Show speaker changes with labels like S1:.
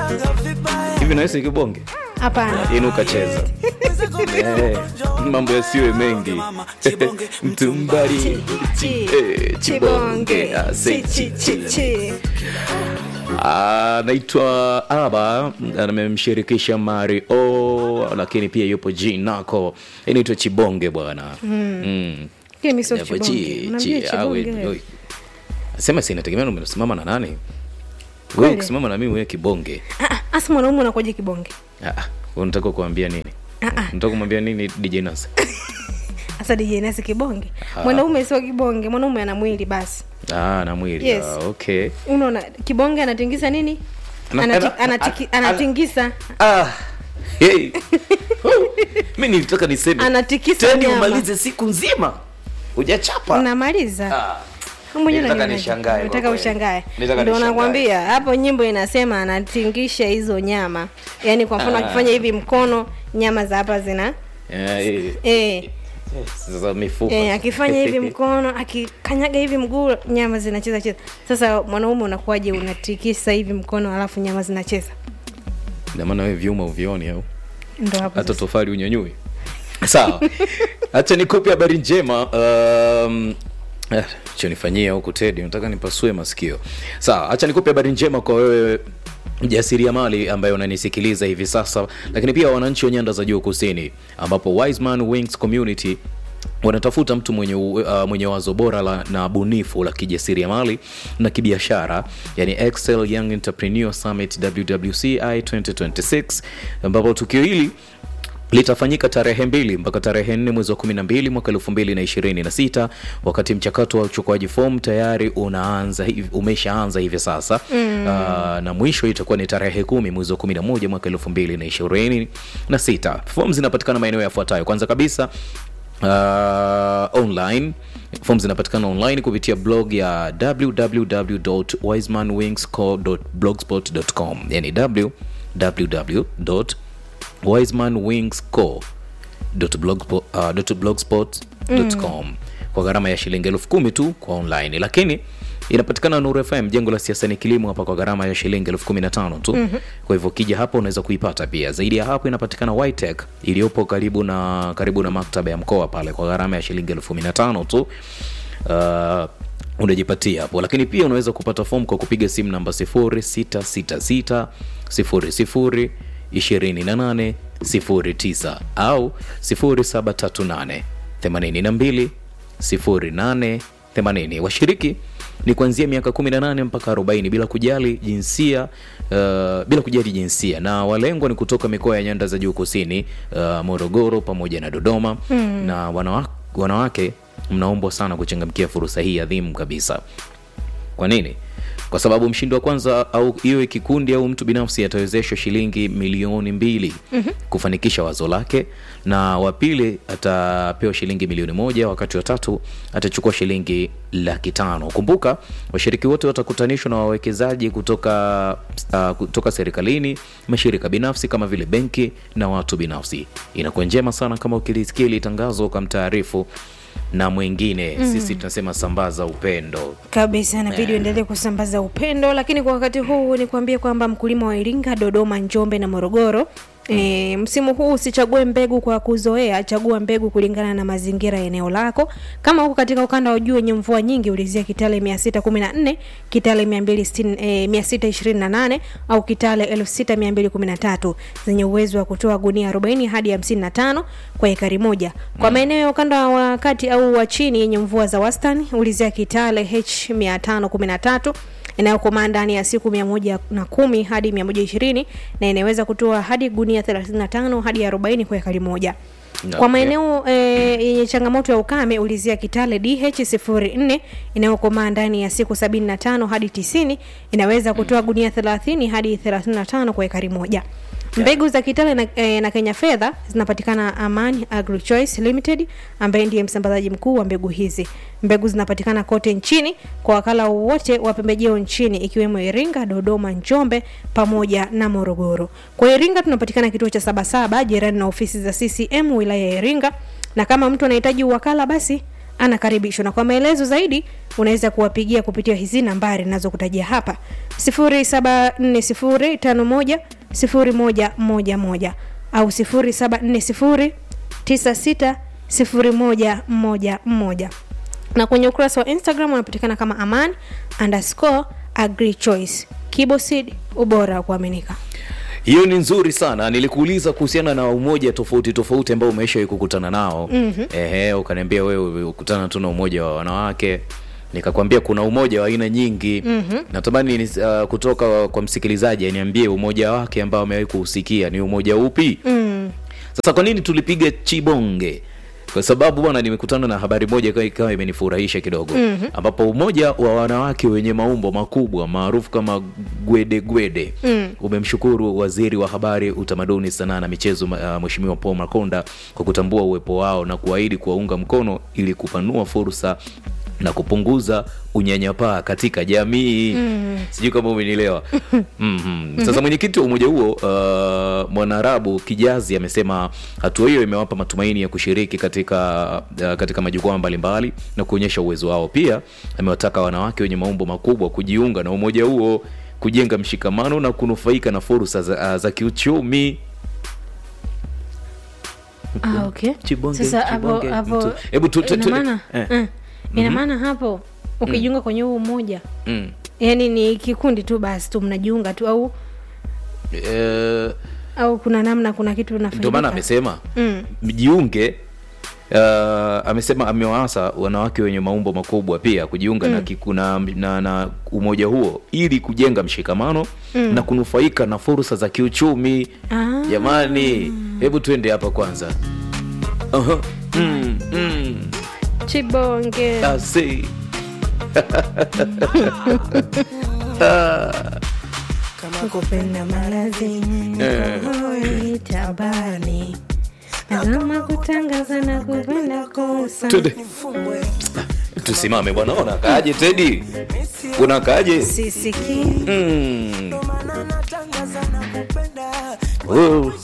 S1: hivi nawesi kibonge
S2: hapana
S1: inuka cheza Eh, mambo yasiwe mengi mtumbari
S2: Chi-
S1: eh, chibonge ah, say
S2: Chi-
S1: chi-
S2: chi- chi- chi.
S1: anaitwa aba amemshirikisha mario lakini pia yupo jinako inaitwa chibonge bwana mm.
S2: Lakini mi sio
S1: Japo
S2: chibonge.
S1: chi-
S2: Unamjua
S1: chi-
S2: chibonge
S1: awe-
S2: wewe?
S1: oi. sema sinategemea umesimama na nani wewe
S2: Kweli?
S1: ukisimama na mimi wewe kibonge
S2: Ah, ah, Asa mwanaume unakuja kibonge
S1: Ah, ah, unataka kuambia nini
S2: Ah, ah.
S1: unataka kumwambia nini dj nas
S2: hasa DJ Nasi kibonge mwanaume sio kibonge mwanaume ana mwili basi
S1: ah, na mwili
S2: Yes.
S1: ah, okay
S2: unaona kibonge anatingisa nini
S1: Ana-
S2: Anati-
S1: ana-
S2: anatiki-
S1: ana-
S2: anatingisa
S1: ah. hey. mi nilitaka niseme
S2: Anatikisa
S1: teni
S2: nyama.
S1: umalize siku nzima hujachapa
S2: unamaliza
S1: Ah.
S2: Mwenyewe
S1: Nilitaka
S2: unajionaje?
S1: nishangae kwa
S2: Unataka
S1: kweli.
S2: ushangae
S1: Nilitaka
S2: ndio
S1: nishangae.
S2: nakwambia hapo nyimbo inasema anatingisha hizo nyama yaani kwa mfano
S1: Ah.
S2: akifanya hivi mkono nyama za hapa zina
S1: Eh, eh,
S2: eh,
S1: za mifupa
S2: eh, akifanya hivi mkono akikanyaga hivi mguu nyama zinacheza cheza sasa mwanaume unakuwaje unatikisa hivi mkono alafu nyama zinacheza
S1: Ndio maana wewe vyuma uvioni au
S2: ndo hapo
S1: hata
S2: sasa.
S1: tofali unyanyui sawa hacha nikupe habari njema um, eh, chonifanyia huku tedi nataka nipasue masikio sawa hacha nikupe habari njema kwa wewe mjasiriamali ambaye unanisikiliza hivi sasa lakini pia wananchi wa nyanda za juu kusini ambapo Wiseman Wings Community wanatafuta mtu mwenye, u- uh, mwenye wazo bora la, na bunifu la kijasiriamali na kibiashara yani Excel Young Entrepreneur Summit WWCI 2026 ambapo tukio hili litafanyika tarehe mbili mpaka tarehe nne mwezi wa kumi na mbili mwaka elfu mbili na ishirini na sita wakati mchakato wa uchukuaji fomu tayari unaanza hivi- umeshaanza hivi sasa mm. uh, na mwisho itakuwa ni tarehe kumi mwezi wa kumi na moja mwaka elfu mbili na ishirini na sita fomu zinapatikana maeneo yafuatayo kwanza kabisa uh, online fomu zinapatikana online kupitia blog ya www.wisemanwingsco.blogspot.com yani www wisemanwingsco.blogspot.com uh, kwa gharama ya shilingi elfu kumi tu kwa online lakini inapatikana Nuru FM jengo la siasa ni kilimo hapa kwa gharama ya shilingi elfu kumi na tano tu mm-hmm. kwa hivyo ukija hapo unaweza kuipata pia zaidi ya hapo inapatikana Whitech iliyopo karibu na karibu na maktaba ya mkoa pale kwa gharama ya shilingi elfu kumi na tano tu uh, unajipatia hapo lakini pia unaweza kupata fomu kwa kupiga simu namba 0666 00 28 09 au 0738 82 08 80 washiriki ni kuanzia miaka 18 mpaka 40 bila kujali jinsia uh, bila kujali jinsia na walengwa ni kutoka mikoa ya nyanda za juu kusini uh, morogoro pamoja na dodoma mm. na wanawake, wanawake mnaombwa sana kuchangamkia fursa hii adhimu kabisa kwa nini kwa sababu mshindi wa kwanza au iwe kikundi au mtu binafsi atawezeshwa shilingi milioni mbili mm-hmm. kufanikisha wazo lake na wa pili atapewa shilingi milioni moja wakati wa tatu atachukua shilingi laki tano kumbuka washiriki wote watakutanishwa na wawekezaji kutoka uh, kutoka serikalini mashirika binafsi kama vile benki na watu binafsi inakuwa njema sana kama ukilisikia ili tangazo ukamtaarifu na mwingine mm. sisi tunasema sambaza upendo
S2: kabisa inabidi uendelee kusambaza upendo lakini kwa wakati huu ni kuambia kwamba mkulima wa iringa dodoma njombe na morogoro E, msimu huu usichague mbegu kwa kuzoea chagua mbegu kulingana na mazingira ya eneo lako kama huko katika ukanda wa juu wenye mvua nyingi ulizia kitale 614 kitale 260, e, 628 au kitale 6213 zenye uwezo wa kutoa gunia 40 hadi 55 kwa ekari moja kwa maeneo ya ukanda wa kati au wa chini yenye mvua za wastani ulizia kitale h 513 inayokomaa ndani ya siku mia moja na kumi hadi mia moja ishirini na inaweza kutoa hadi gunia 35 hadi 40 kwa ekari moja
S1: Okay.
S2: kwa maeneo e, yenye changamoto ya ukame ulizia kitale dh 04 inayokomaa ndani ya siku 75 hadi 90 inaweza kutoa gunia 30 hadi 35 kwa ekari moja mbegu za kitale na, e, na kenya fedha zinapatikana amani agrichoice limited ambaye ndiye msambazaji mkuu wa mbegu hizi mbegu zinapatikana kote nchini kwa wakala wote wa pembejeo nchini ikiwemo iringa dodoma njombe pamoja na morogoro kwa iringa tunapatikana kituo cha sabasaba jirani na ofisi za ccm wilaya ya iringa na kama mtu anahitaji uwakala basi anakaribishwa na kwa maelezo zaidi unaweza kuwapigia kupitia hizi nambari nazokutajia hapa 0740510111 au 0740960111 na kwenye ukurasa wa instagram unapatikana kama aman underscore agri choice kibosid ubora wa kuaminika
S1: hiyo ni nzuri sana nilikuuliza kuhusiana na umoja tofauti tofauti ambao umeshawahi kukutana nao mm-hmm. ehe ukaniambia wewe ukutana tu na umoja wa wanawake nikakwambia kuna umoja wa aina nyingi mm-hmm. natamani ni, uh, kutoka kwa msikilizaji aniambie umoja wake ambao amewahi kuhusikia ni umoja upi mm. sasa kwa nini tulipiga chibonge kwa sababu bwana nimekutana na habari moja ikawa- ikawa imenifurahisha kidogo mm-hmm. ambapo umoja wa wanawake wenye maumbo makubwa maarufu kama gwede gwede mm. umemshukuru waziri wa habari utamaduni sanaa na michezo uh, mweshimiwa paul makonda kwa kutambua uwepo wao na kuahidi kuwaunga mkono ili kupanua fursa na kupunguza unyanyapaa katika jamii mm. sijui kama umenielewa mm-hmm. sasa mwenyekiti wa umoja huo uh, mwanarabu kijazi amesema hatua hiyo imewapa matumaini ya kushiriki katika uh, katika majukwaa mbalimbali na kuonyesha uwezo wao pia amewataka wanawake wenye maumbo makubwa kujiunga na umoja huo kujenga mshikamano na kunufaika na fursa za, za kiuchumi
S2: ah, okay.
S1: Chibonge,
S2: sasa hapo
S1: chibonge,
S2: hapo
S1: mtu- hebu tu- tu-
S2: ina
S1: tu-
S2: maana
S1: eh.
S2: eh, ina maana hapo ukijiunga kwenye huu umoja
S1: mm.
S2: yani ni kikundi tu basi tu mnajiunga tu au
S1: eh,
S2: au kuna namna kuna kitu
S1: ndio maana
S2: unafanyika
S1: amesema
S2: Mm.
S1: mjiunge uh, amesema amewaasa wanawake wenye maumbo makubwa pia kujiunga mm. na, kiku- na, na, na umoja huo ili kujenga mshikamano mm. na kunufaika na fursa za kiuchumi
S2: Ah.
S1: jamani hebu tuende hapa kwanza Aha. mm, mm.
S2: chibonge
S1: Asi.
S2: kupenda malazi hoi tabani azama kutangaza na kupenda kosa
S1: Twende. tusimame bwana unakaaje tedi unakaaje
S2: sisikii
S1: mm. Oh.